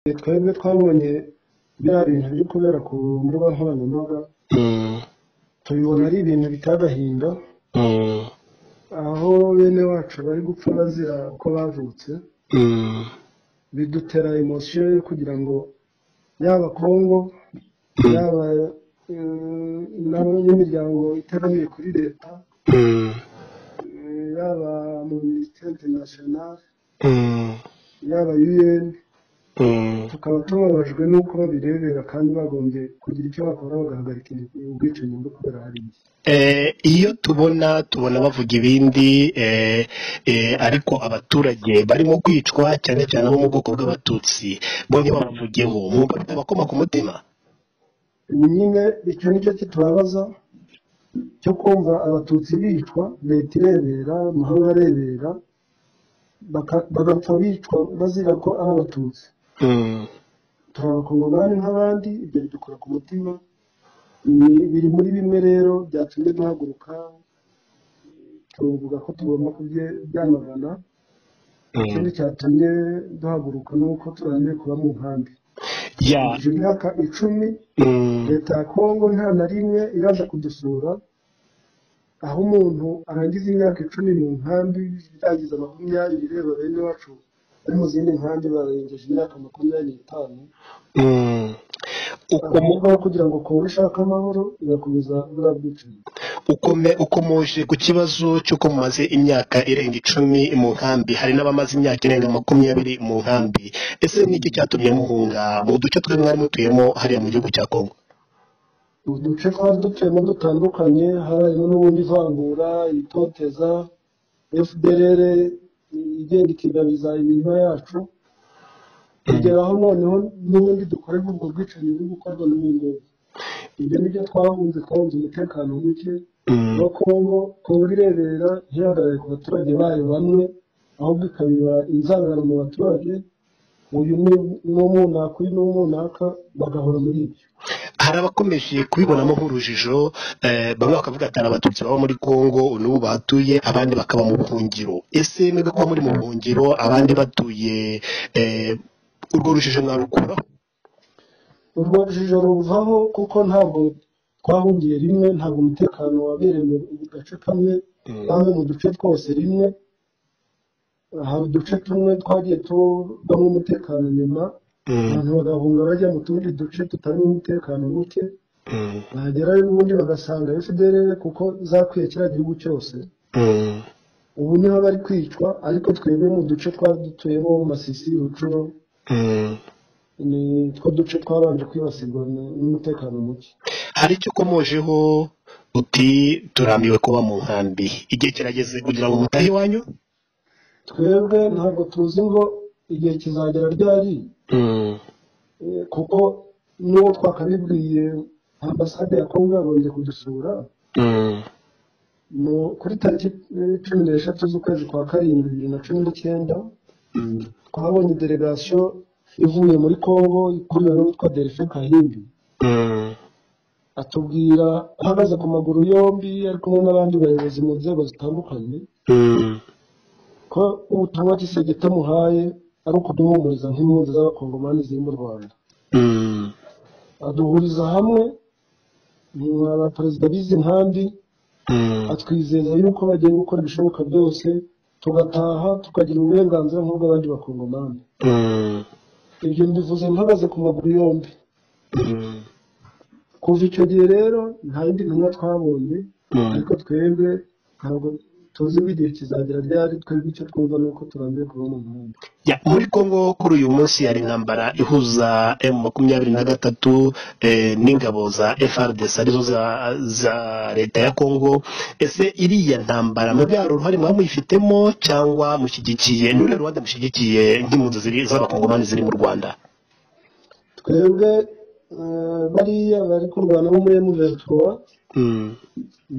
igihe twebwe twabonye biriya bintu biri kubera ku mbuga nkoranyambaga tubibona ari ibintu biteye agahinda aho bene wacu bari gupfa bazira ko bavutse bidutera emosiyo yo kugira ngo yaba kongo yaba eh, n'abanyamiryango itegamiye kuri leta eh, yaba mu minisiteri interinasiyonali yaba un tukaba tubabajwe n'uko babirebera kandi bagombye kugira icyo bakora bagahagarika ubwicanyi bwo kubera hari iki Eh, iyo tubona tubona bavuga ibindi eh, eh, ariko abaturage barimo kwicwa cyane cyane abo mu bwoko bw'abatutsi bonyine babavugeho mwumva bitabakoma ku mutima ni nyine icyo nicyo kitubabaza cyo kumva abatutsi bicwa leta irebera amahanga arebera baka- bagapfa bicwa bazira ko ari abatutsi Mm, turabakongomani nk'abandi ibyo bidukora ku mutima Ni- biri muri bimwe rero byatumye duhaguruka tuvuga ko tugomba kubyamagana mm. ikindi cyatumye duhaguruka ni uko turangiye kuba mu nkambi ya tujuje imyaka icumi mm, leta ya kongo nta na rimwe iraza kudusura aho umuntu arangiza imyaka icumi mu nkambi yagize makumyabiri reba bene wacu bari mu zindi nkambi barengeje imyaka makumyabiri n'itanu mm. Ukomo- ahubwo kugira ngo kongo ishake amahoro igakomeza buriya bwicanyi ukome ukomoje ku kibazo cy'uko mumaze imyaka irenga icumi mu nkambi hari n'abamaze imyaka irenga makumyabiri mu nkambi ese ni iki cyatumye muhunga mu duce twe mwari mutuyemo hariya mu gihugu cya kongo uduce twari dutuyemo dutandukanye harimo n'ubundi ivangura itoteza fdrr igenda ikigabiza imirima yacu Mm. kugera aho noneho n'ubundi dukorerwa ubwo bwicanyi buri gukorwa n'ibingibi ibyo ni byo twahunze twahunze umutekano muke Mm. no kongo kongo irebera ntihagarare ku baturage bayo bamwe ahubwo ikabiba inzangano mu baturage uyu ni- n'umunaka uyu n'umunaka bagahora muri ibyo hari abakomeje kubibonamo nk'urujijo eh, bamwe bakavuga ati "Hari abatutsi baba muri kongo n'ubu bahatuye abandi bakaba mu buhungiro ese mwebwe kuba muri mu buhungiro abandi batuye eh, urwo rujijo mwarukuraho urwo rujijo ruvaho kuko ntabwo twahungiye rimwe ntabwo umutekano wabereye mu gace kamwe Mm, cyangwa mu duce twose rimwe hari uduce tumwe twagiye tubamo umutekano nyuma mm, abantu bagahunga bajya mu tundi duce tutarimo umutekano muke mm, bahagerayo ubundi bagasanga fdr kuko zakwiye kiriya gihugu cyose mm, ubu niho bari kwicwa ariko twebwe mu duce twari dutuyemo masisi rucuro mm. ni two duce twabanje kwibasirwa n'umutekano muke hari icyo ukomojeho uti turambiwe kuba mu nkambi igihe kirageze kugira ngo mutahe iwanyu twebwe ntabwo tuzi ngo igihe kizagera ryari Mm, eh, kuko n'uwo twakabibwiye ambasade ya kongo yagombye kudusura mm, mu- kuri tariki eh, cumi n'eshatu z'ukwezi kwa karindwi bibiri na cumi n'icyenda mm, twabonye delegasiyo ivuye muri kongo ikuriwe n'uwitwa delphin kahimbi mm, atubwira ahagaze ku maguru yombi ari kumwe n'abandi bayobozi mu nzego zitandukanye mm, ko ubutumwa gisegita muhaye ari ukuduhumuriza nk'impunzi z'abakongomani ziri mu rwanda mm, aduhuriza hamwe nka perezida b'izi nkambi mm. atwizeza yuko bagiye gukora ibishoboka byose tugataha tukagira uburenganzira nk'ubw'abandi bakongomani Mm, ibyo mbivuze mpagaze ku maguru yombi mm, kuva icyo gihe rero nta yindi ntumwa twabonye mm. ariko twebwe ntabwo tuzi ko igihe kizagera ryari twebwe icyo twumva ni uko turambiye kuba mu nkambi Ya, muri Kongo kuri uyu munsi hari intambara ihuza M makumyabiri na gatatu eh, n'ingabo za FARDC arizo za, za leta ya Kongo ese iriya ntambara mwebwe hari uruhare mwaba muyifitemo cyangwa mushyigikiye ni uruhe ruhande mushyigikiye nk'impunzi ziri z'abakongomani ziri mu Rwanda twebwe eh, bariya bari kurwana bo muri emuventura mm.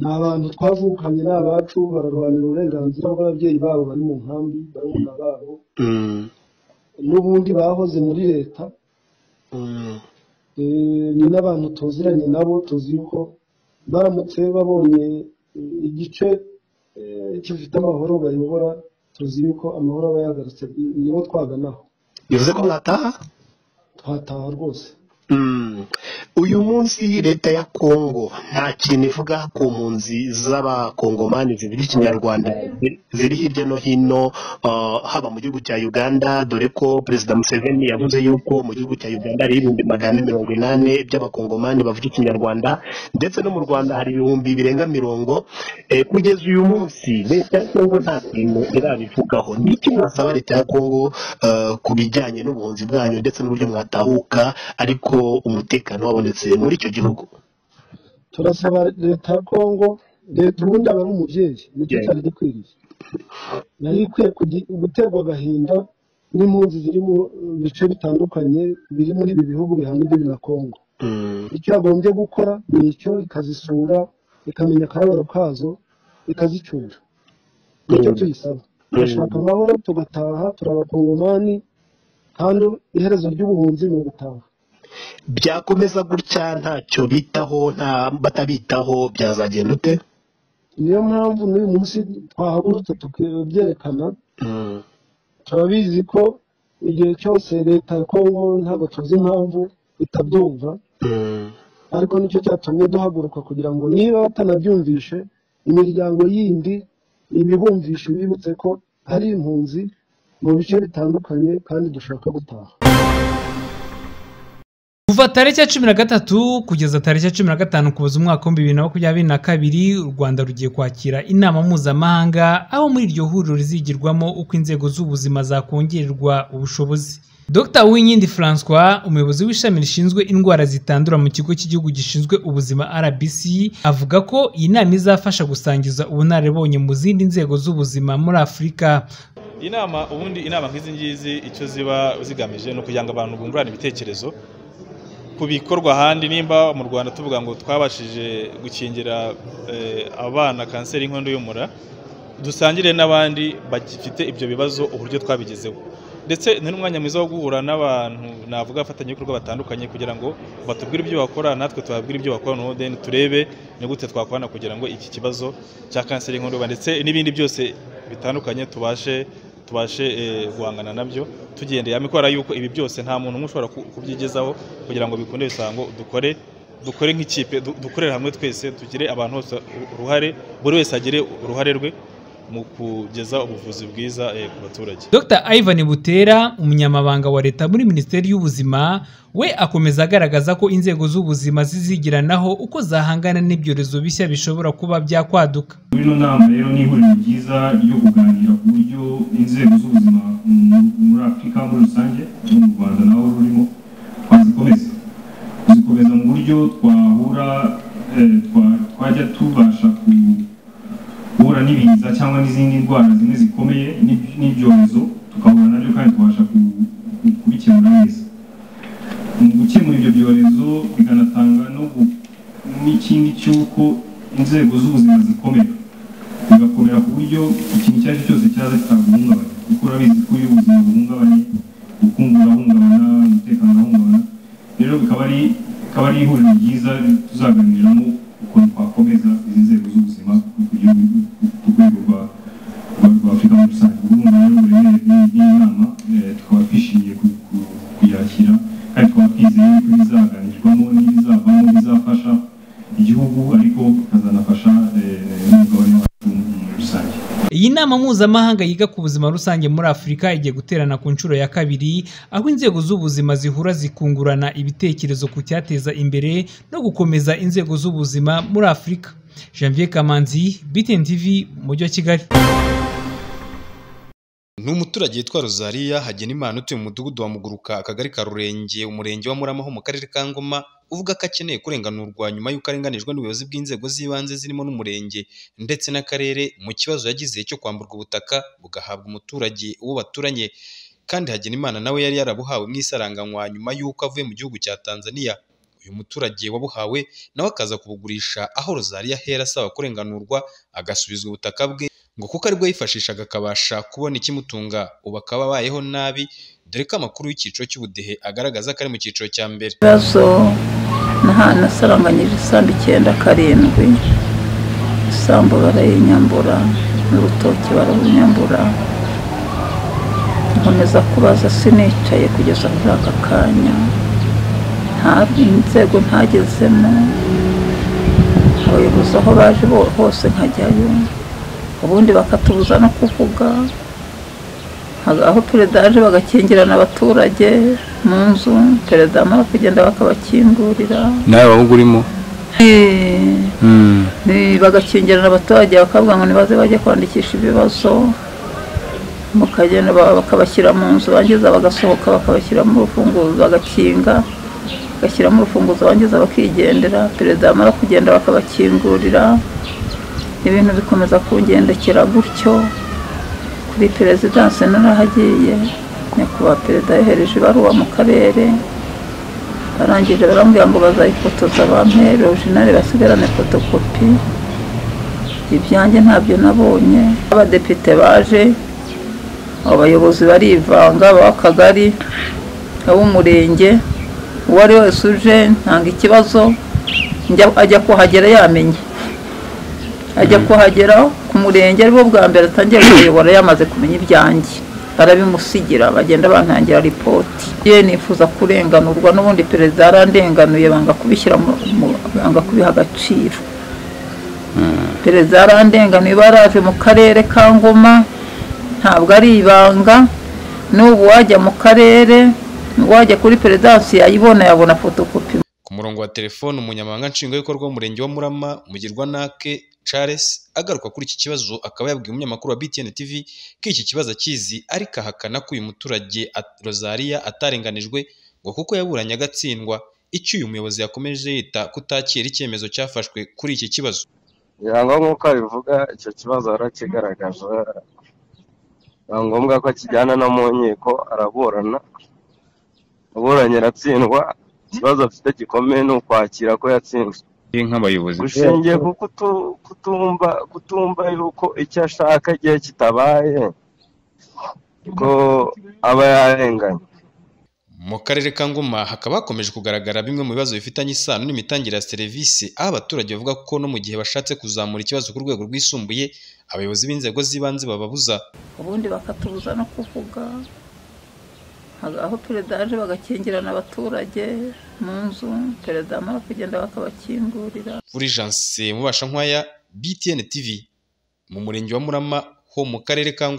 ni abantu twavukanye ni abacu bararwanira uburenganzira bw'ababyeyi babo bari mu nkambi barumuna babo Mm. n'ubundi bahoze muri leta Mm. Eh, ni n'abantu tuziranye nabo tuzi yuko baramutse babonye eh, igice eh, gifite amahoro bayobora tuzi yuko amahoro aba yagarutse ni bo twaganaho bivuze ko mwataha twataha rwose Mm. uyu munsi leta ya kongo nta kintu ivuga ku mpunzi z'abakongomani zivuga ikinyarwanda ziri hirya no hino uh, haba mu gihugu cya uganda dore ko perezida museveni yavuze yuko mu gihugu cya uganda hari ibihumbi magana ane mirongo inani by'abakongomani bavuga ikinyarwanda ndetse no mu rwanda hari ibihumbi birenga mirongo eh, kugeza uyu munsi leta ya kongo nta kintu irabivugaho ni iki mwasaba leta ya kongo uh, ku bijyanye n'ubuhunzi bwanyu ndetse n'uburyo mwatahuka ariko umutekano wabonetse muri icyo gihugu turasaba leta ya kongo leta ubundi aba ari umubyeyi nicyo Yeah. cyari gikwiriye yari ikwiye kugi- guterwa agahinda n'impunzi ziri mu bice bitandukanye biri muri ibi bihugu bihana imbibi na kongo Mm, icyo yagombye gukora ni icyo ikazisura ikamenya akababaro kazo ikazicyura nicyo tuyisaba turashaka amahoro tugataha turabakongomani kandi iherezo ry'ubuhunzi ni ugutaha byakomeza gutya ntacyo bitaho nta batabitaho byazagenda ute niyo mpamvu n'uyu munsi twahagurutse tukabyerekana Mm, turabizi ko igihe cyose leta ya kongo ntabwo tuzi impamvu itabyumva mm, ariko nicyo cyatumye duhaguruka kugira ngo niba batanabyumvishe imiryango yindi ibibumvishe bibutse ko hari impunzi mu bice bitandukanye kandi dushaka gutaha kuva tariki ya cumi na gatatu kugeza tariki ya cumi na gatanu kuboza umwaka w'ibihumbi bibiri na makumyabiri na kabiri u rwanda rugiye kwakira inama mpuzamahanga aho muri iryo huriro rizigirwamo uko inzego z'ubuzima zakongererwa ubushobozi dr winkindi francois umuyobozi w'ishami rishinzwe indwara zitandura mu kigo cy'igihugu gishinzwe ubuzima rbc avuga ko iyi nama izafasha gusangiza ubunararibonye mu zindi nzego z'ubuzima muri afurika inama ubundi inama nk'izi ngizi icyo ziba zigamije ni ukugira ngo abantu bungurane ibitekerezo ku bikorwa ahandi nimba mu rwanda tuvuga ngo twabashije gukingira eh, abana kanseri y'inkondo y'umura dusangire n'abandi bagifite ibyo bibazo uburyo twabigezeho ndetse ni n'umwanya mwiza wo guhura n'abantu navuga abafatanyabikorwa batandukanye kugira ngo batubwire ibyo bakora natwe tubabwire ibyo bakora noneho then turebe ni gute twakorana kugira ngo iki kibazo cya kanseri y'inkondo y'umura ndetse n'ibindi byose bitandukanye tubashe tubashe eh, guhangana nabyo tugendeye hamwe kubera yuko ibi byose nta muntu umwe ushobora ku- kubyigezaho kugira ngo bikunde bisango dukore dukore nk'ikipe du- dukorere hamwe twese tugire abantu bose uruhare buri wese agire uruhare rwe mu kugeza ubuvuzi bwiza eh, ku baturage Dr Ivan Butera umunyamabanga wa leta muri Minisiteri y'Ubuzima we akomeza agaragaza ko inzego z'ubuzima zizigiranaho uko zahangana n'ibyorezo bishya bishobora kuba byakwaduka muri ino nama rero ni ihuriro ryiza ryo kuganira ku buryo inzego z'ubuzima mu- muri afurika muri rusange no mu rwanda naho rurimo twazikomeza kuzikomeza mu buryo twahura eh, twa- twajya tubasha ku- guhura n'ibiza cyangwa n'izindi ndwara zimwe zikomeye n'ib- n'ibyorezo tukahura nabyo kandi tubasha ku- ku- kubikemura neza mu gukemura ibyo byorezo bikanatanga no gu- n'ikindi cy'uko inzego z'ubuzima zikomera bigakomera ku buryo ikintu icyo ari cyo cyose cyaza kitahungabanya kuko urabizi ko iyo ubuzima buhungabanye ubukungu burahungabana umutekano urahungabana rero bikaba ari bikaba ari ihuriro ryiza tuzaganiriramo ukuntu twakomeza izi nzego z'ubuzima ku gihugu ku rwego rwa rwa- rwa afurika muri rusange urumva rero uburemere bw'iyi- bw'iyi nama eh, tukaba twishimiye ku- ku- kuyakira kandi tukaba twizeye ko ibizaganirwamo n'ibizavamo bizafasha igihugu ariko bikazanafasha eh, n'umugabane wacu muri rusange iyi nama mpuzamahanga yiga ku buzima rusange muri Afurika igiye guterana ku nshuro ya kabiri aho inzego z'ubuzima zihura zikungurana ibitekerezo ku cyateza imbere no gukomeza inzego z'ubuzima muri Afurika Janvier Kamanzi BTN TV umujyi wa Kigali ni umuturage witwa rozaliya hagenimana utuye mu mudugudu wa muguruka akagari ka rurenge umurenge wa muramaho mu karere ka ngoma uvuga ko akeneye kurenganurwa nyuma y'uko arenganijwe n'ubuyobozi bw'inzego z'ibanze zirimo n'umurenge ndetse n'akarere mu kibazo yagize cyo kwamburwa ubutaka bugahabwa umuturage uwo baturanye kandi hagenimana nawe yari yarabuhawe mu isaranganywa nyuma y'uko avuye mu gihugu cya tanzania uyu muturage wabuhawe nawe akaza kubugurisha aho rozaliya ahera asaba kurenganurwa agasubizwa ubutaka bwe ngo kuko aribwo yifashishaga akabasha kubona ikimutunga ubu akaba abayeho nabi dore ko amakuru y'icyiciro cy'ubudehe agaragaza ko ari mu cyiciro cya mbere ibibazo nasaranganyije isambu icyenda karindwi isambu barayinyambura n'urutoki barabunyambura nkomeza kubaza sinicaye kugeza kuri aka kanya nta inzego ntagezemo abayobozi aho baje bo- hose nkajyayo ubundi bakatubuza no kuvuga Nka- aho perezida yaje bagakingirana abaturage mu nzu perezida amara kugenda bakabakingurira nawe waba urimo Eh, Mm. Eh, bagakingirana abaturage bakavuga ngo nibaze bajye kwandikisha ibibazo mukagenda ba- bakabashyira mu nzu bangiza bagasohoka bakabashyiramo urufunguzo bagakinga bagashyiramo urufunguzo bangiza bakigendera perezida yamara kugenda bakabakingurira ibintu bikomeza kungendekera gutyo kuri perezidansi narahagiye nyakubahwa perezida yohereje ibaruwa mu karere barangije barambwira ngo bazayifotoza bampere orujinali basigarane fotokopi ibyanjye ntabyo nabonye abadepite baje abayobozi barivanga ab'akagari ab'umurenge uwo ari wese uje ntanga ikibazo njya- ajya kuhagera yamenye ajya kuhagera ku murenge aribwo bwa mbere atangiye kuyobora yamaze kumenya ibyanjye barabimusigira bagenda bantangira ripoti ye nifuza kurenganurwa n'ubundi perezida yarandenganuye banga kubishyira mu mu- banga kubiha agaciro perezida yarandenganuye baraje mu karere ka ngoma ntabwo ari ibanga n'ubu wajya mu karere wajya kuri perezidansi yayibona yabona fotokopi ku murongo wa telefone umunyamabanga nshingwabikorwa w'umurenge wa murama mugirwanake charles agaruka kuri iki kibazo akaba yabwiye umunyamakuru wa btn tv ko iki kibazo akizi ariko ahakana ko uyu muturage at- rosaria atarenganijwe ngo kuko yaburanye agatsindwa icyo uyu muyobozi yakomeje yita kutakira icyemezo cyafashwe kuri iki kibazo ngo nk'uko abivuga icyo kibazo yarakigaragaje biba ngombwa ko akijyana no mu nkiko araburana aburanye aratsindwa ikibazo afite gikomeye ni ukwakira ko yatsinzwe nk'abayobozi ushingiye ku kutu- kutumva kutumva yuko icyo ashaka igihe kitabaye ko aba yarenganye mu karere ka ngoma hakaba hakomeje kugaragara bimwe mu bibazo bifitanye isano n'imitangire ya serivisi aho abaturage bavuga ko no mu gihe bashatse kuzamura ikibazo ku rwego rwisumbuye abayobozi b'inzego z'ibanze bababuza ubundi bakatubuza no kuvuga Nka- aho perezida yaje bagakingirana abaturage mu nzu perezida amara kugenda bakabakingurira kuri janse mubasha nkwaya btn tv mu murenge wa murama ho mu karere ka ngoma